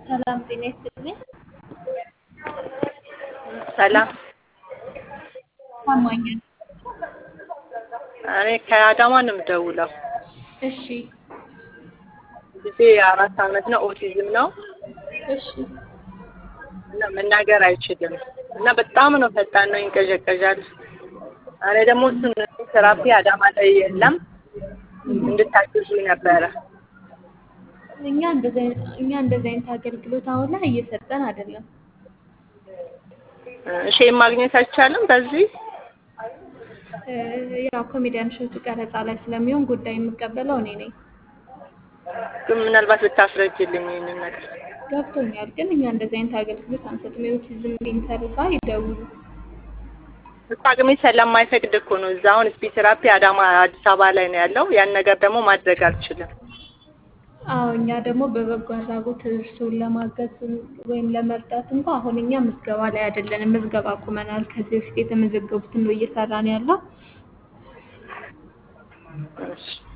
ሰላም ጤና ይስጥልኝ። ሰላም ታማኛል። እኔ ከአዳማ ነው የምደውለው። እሺ ጊዜ አራት አመት ነው። ኦቲዝም ነው እሺ እና መናገር አይችልም እና በጣም ነው ፈጣን ነው፣ ይንቀዠቀዣል። እኔ ደግሞ እሱን ቴራፒ አዳማ ላይ የለም እንድታግዙኝ ነበረ። እኛ እንደዚህ አይነት እኛ እንደዚህ አይነት አገልግሎት አሁን ላይ እየሰጠን አይደለም። እሺ ማግኘት አይቻልም በዚህ እ ያው ኮሜዲያን እሸቱ ቀረጻ ላይ ስለሚሆን ጉዳይ የምቀበለው እኔ ነኝ። ግን ምናልባት ብታስረጅልኝ ይህንን ነገር ገብቶኛል። ግን እኛ እንደዚህ አይነት አገልግሎት አንሰጥም። የኦቲዝም ሴንተር ጋር ይደውሉ። እኮ አቅሜ ስለማይፈቅድ እኮ ነው። እዛ አሁን ስፒች ቴራፒ አዳማ አዲስ አበባ ላይ ነው ያለው። ያን ነገር ደግሞ ማድረግ አልችልም። አዎ እኛ ደግሞ በበጎ አድራጎት እርስዎን ለማገዝ ወይም ለመርዳት እንኳ አሁን እኛ ምዝገባ ላይ አይደለንም። ምዝገባ አቁመናል። ከዚህ በፊት የተመዘገቡትን ነው እየሰራን ያለው። እሺ